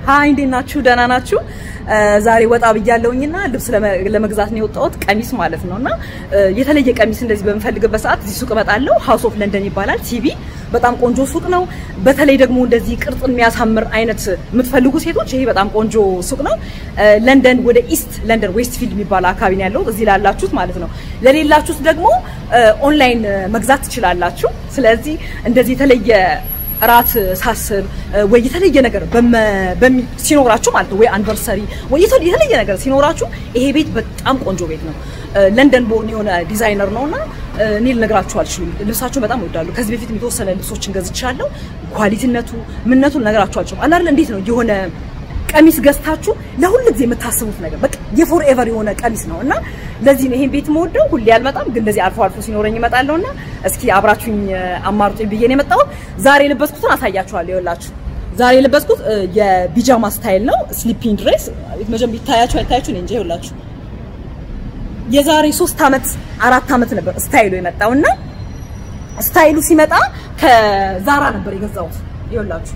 ሀይ እንዴት ናችሁ? ደህና ናችሁ? ዛሬ ወጣ ብያለሁኝና ልብስ ለመግዛት ነው የወጣሁት፣ ቀሚስ ማለት ነው። እና የተለየ ቀሚስ እንደዚህ በምፈልግበት ሰዓት እዚህ ሱቅ እመጣለሁ። ሃውስ ኦፍ ለንደን ይባላል። ቲቪ በጣም ቆንጆ ሱቅ ነው። በተለይ ደግሞ እንደዚህ ቅርጽ የሚያሳምር አይነት የምትፈልጉ ሴቶች ይሄ በጣም ቆንጆ ሱቅ ነው። ለንደን ወደ ኢስት ለንደን ዌስትፊልድ የሚባል አካባቢ ነው ያለው፣ እዚህ ላላችሁት ማለት ነው። ለሌላችሁት ደግሞ ኦንላይን መግዛት ትችላላችሁ። ስለዚህ እንደዚህ የተለየ እራት ሳስብ ወይ የተለየ ነገር ሲኖራችሁ ማለት ነው ወይ አንቨርሰሪ ወይ የተለየ ነገር ሲኖራችሁ ይሄ ቤት በጣም ቆንጆ ቤት ነው። ለንደን ቦርን የሆነ ዲዛይነር ነውና እኔ ልነግራችሁ አልችልም። ልብሳቸውን በጣም እወዳለሁ። ከዚህ በፊት የተወሰነ ልብሶችን ገዝቻለሁ። ኳሊቲነቱ ምነቱን ልነግራችሁ አልችልም። አላለ እንዴት ነው የሆነ ቀሚስ ገዝታችሁ ለሁሉ ጊዜ የምታስቡት ነገር በቃ የፎር ኤቨር የሆነ ቀሚስ ነው እና ለዚህ ነው ይሄን ቤት የምወደው። ሁሌ አልመጣም፣ ግን እንደዚህ አልፎ አልፎ ሲኖረኝ እመጣለሁ እና እስኪ አብራችሁኝ አማርጡኝ ብዬ ነው የመጣሁት። ዛሬ የለበስኩትን አሳያችኋለሁ። ይኸውላችሁ ዛሬ የለበስኩት የቢጃማ ስታይል ነው፣ ስሊፒንግ ድሬስ። መጀመሪያ ይታያችሁ አይታያችሁ እንጂ ይኸውላችሁ የዛሬ ሶስት አመት አራት አመት ነበር ስታይሉ የመጣው እና ስታይሉ ሲመጣ ከዛራ ነበር የገዛሁት። ይኸውላችሁ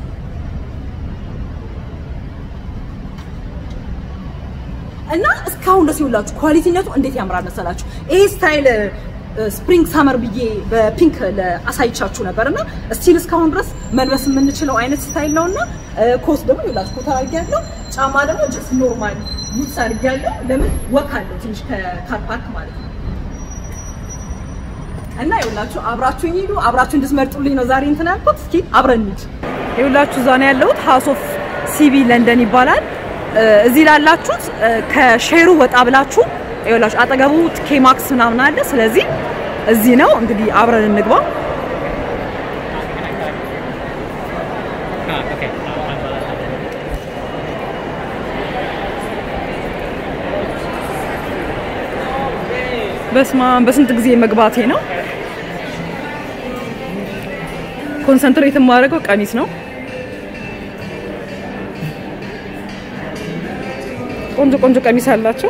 እና እስካሁን ደስ ይውላችሁ ኳሊቲነቱ እንዴት ያምራል መሰላችሁ። ይሄ ስታይል ስፕሪንግ ሳመር ብዬ በፒንክ አሳይቻችሁ ነበር እና ስቲል እስካሁን ድረስ መልበስ የምንችለው አይነት ስታይል ነውና ኮት ደግሞ ይውላችሁ ኮት አድርጌያለሁ። ጫማ ደግሞ ጀስት ኖርማል ቡትስ አድርጌያለሁ። ለምን ወክ አለው ትንሽ ከካር ፓርክ ማለት ነው። እና ይውላችሁ አብራችሁኝ ሂዱ። አብራችሁ እንድትመርጡልኝ ነው ዛሬ እንትን ያልኩት። እስኪ አብረን እንሂድ። ይውላችሁ እዛ ነው ያለሁት። ሃውስ ኦፍ ሲቢ ለንደን ይባላል። እዚህ ላላችሁት ከሼሩ ወጣ ብላችሁ ይኸውላችሁ አጠገቡ ኬማክስ ምናምን አለ። ስለዚህ እዚህ ነው እንግዲህ አብረን እንግባ። በስማ በስንት ጊዜ መግባቴ ነው። ኮንሰንትሬት የማደርገው ቀሚስ ነው። ቆንጆ ቆንጆ ቀሚስ አላቸው።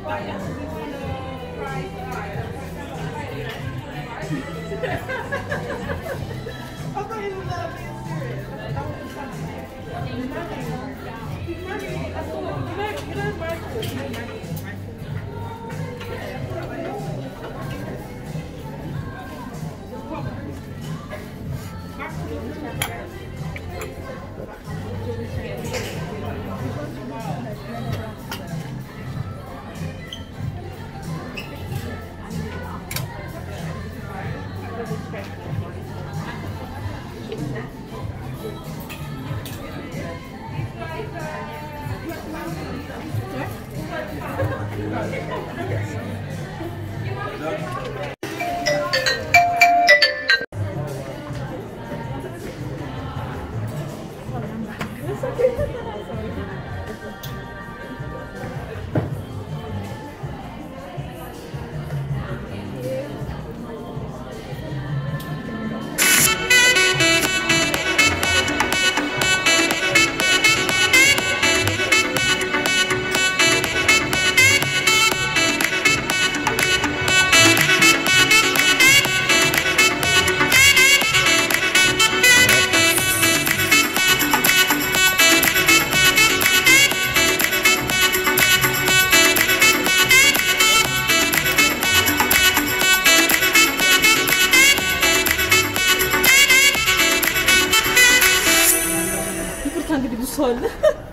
ይቅርታ እንግዲህ ብዙ ሰው አለ።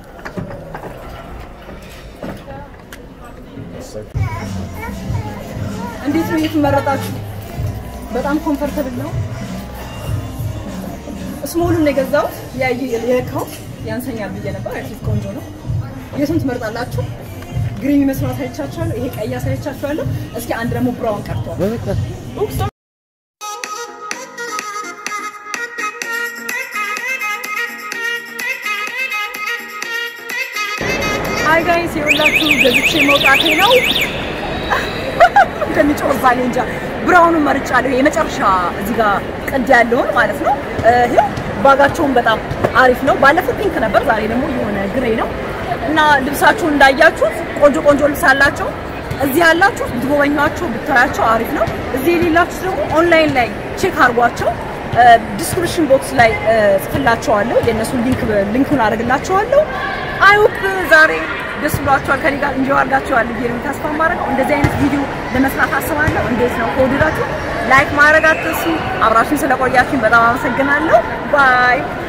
እንዴት ነው የተመረጣችሁ? በጣም ኮምፈርተብል ነው። ስሞሉን ነው የገዛሁት። ያየ የለካሁት ያንሰኛል ብዬ ነበር። አሪፍ ቆንጆ ነው። የቱን ትመርጣላችሁ? ግሪን የሚመስለው አሳይቻችኋለሁ። ይሄ ቀይ አሳይቻችኋለሁ። እስኪ አንድ ደግሞ ብራውን ቀርቷል። ኡፕስ አይ ጋይስ የሁላችሁ ገዝቼ መውጣቴ ነው። እንደሚጮህ እዛ እኔ እንጃ። ብራውኑን መርጫለሁ። የመጨረሻ እዚህ ጋር ቅድ ያለውን ማለት ነው። ይኸው ባጋቸውን በጣም አሪፍ ነው። ባለፈው ፒንክ ነበር፣ ዛሬ ደግሞ የሆነ ግሬ ነው እና ልብሳችሁን እንዳያችሁት ቆንጆ ቆንጆ ልብስ አላቸው። እዚህ ያላችሁ ብትጎበኟቸው ብታያቸው አሪፍ ነው። እዚህ የሌላችሁ ደግሞ ኦንላይን ላይ ቼክ አድርጓቸው። ዲስክሪፕሽን ቦክስ ላይ ጽፍላቸዋለሁ። የእነሱን ሊንክ ሊንኩን አደርግላቸዋለሁ። አይሆፕ ዛሬ ደስ ብሏቸዋል፣ ከኔ ጋር እንጂ አድርጋቸዋል ብዬ ነው ተስፋ የማደርገው። እንደዚህ አይነት ቪዲዮ ለመስራት አስባለሁ። እንዴት ነው ከወደዳችሁ ላይክ ማድረግ አትርሱ። አብራችሁን ስለቆያችሁኝ በጣም አመሰግናለሁ። ባይ